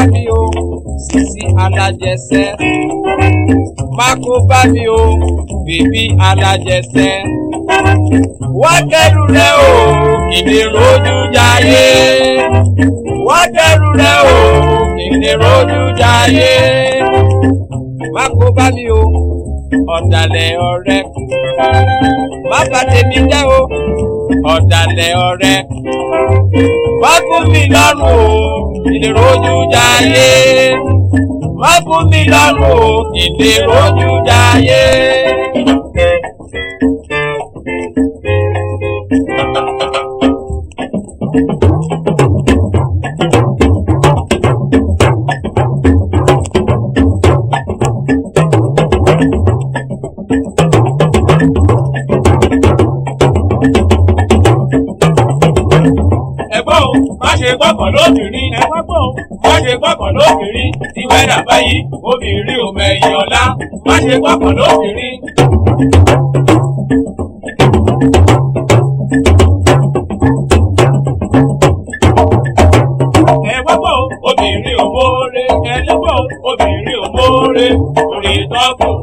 mi o sisi alájẹsẹ́ má kó bá mi o bèbí alájẹsẹ́ wá kẹ́rù rẹ o kìdí rojú jayé wá kẹ́rù rẹ o kìdí rojú jayé má kó bá mi o ọ̀dàlẹ̀ ọ̀rẹ́ má bà tèmi jẹ́ o ọ̀dàlẹ̀ ọ̀rẹ́ wá fún mi lọ́rùn o ìdèròjú jayé wá fún mi lọ́rùn o ìdèròjú jayé. ẹ̀gbọ́n o má ṣe gbọ́kàn lóbìnrin ẹ̀gbọ́n o má ṣe gbọ́kàn lóbìnrin tí wẹ́dà báyìí obìnrin ò mẹ̀yìn ọ̀la má ṣe gbọ́kàn lóbìnrin. ẹ̀gbọ́n o obìnrin ò mórè ẹ̀gbọ́n o obìnrin ò mórè orí tọ́kùn